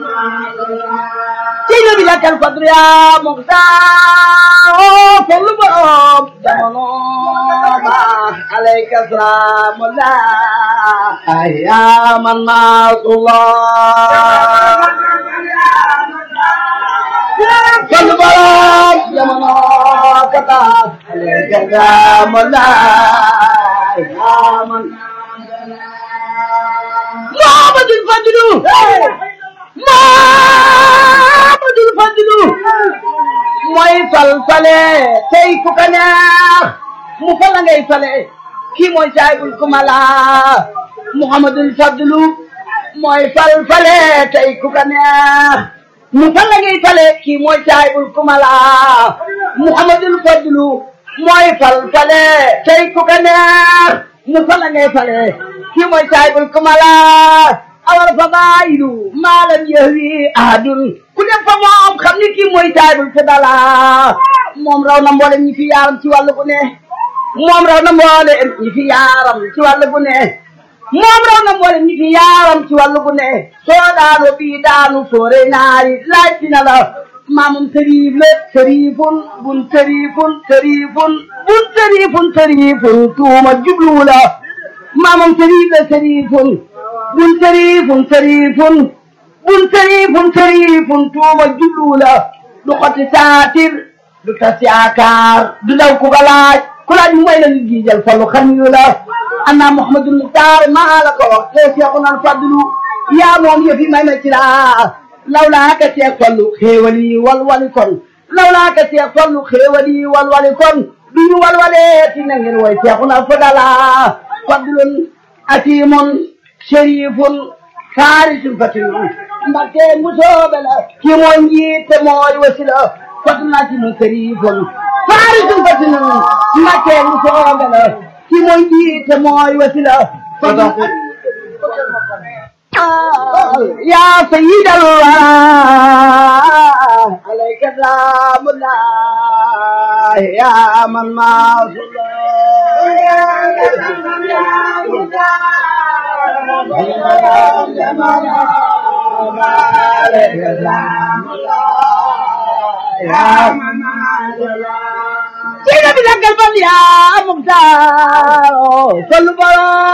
ci nabi lakkal fadlu yaa muxtaar fallu borom jamono ba alayka salaamullah yaa man naatullah fallu borom jamono kata alayka salaamullah yaa man Muhammadul Fadlu Muhammadul Fadlu mooy fal fale tey ku ka neex mu fal la ngay fale kii mooy saahibul kumala Muhammadul Fadlu mooy fal fale tey ku ka neex mu fal la ngay fale kii mooy saahibul kumala Muhammadul Fadlu mooy fal fale tey ku ka neex mu fal la ngay fale kii mooy saahibul kumala awal fadailu maalam yahwi ahadun ku dem fa moom xam ni kii mooy saahibul fadala moom raw na mboolem ñi fi yaaram ci wàllu bu ne moom raw na mboolem ñi fi yaaram ci wàllu bu ne moom raw na mboolem ñi fi yaaram ci wàllu bu ne soo daanu bii daanu soore naari laaj dina la maamum sëriif la sëriifun bun sëriifun sëriifun bun sëriifun sëriifun tuuma jubluwu la maamam sëriif la sëriifun bun sëriifun sëriifun bun sëriifun sëriifun tuuma jubluwu la du xoti saatir du tas yaakaar du daw ku ko laaj ku laaj mu may la ñu giijal fallu xamiyu la anna muhammadul muxtaar maa la ko wax te seexuna al fadlu yaa moom yëfi may ma ci laa lawlaa ka seex fallu xéewal yi walwali kon lawlaa ka seex fallu xéewal yi walwali kon duñu walwalee ti na ngeen way seexuna fadala fadlun atimun sharifun faarisun fatinun mbakke musoobe la ki mooy njiit te mooy wasila fadlun atimun sharifun faarisun fatinun mbakke musoobe la ki mooy njiit te mooy wasila fadlun يا سيد الله عليك سلام الله يا من ما يا من سيدنا بلغ البل يا مختار صلوا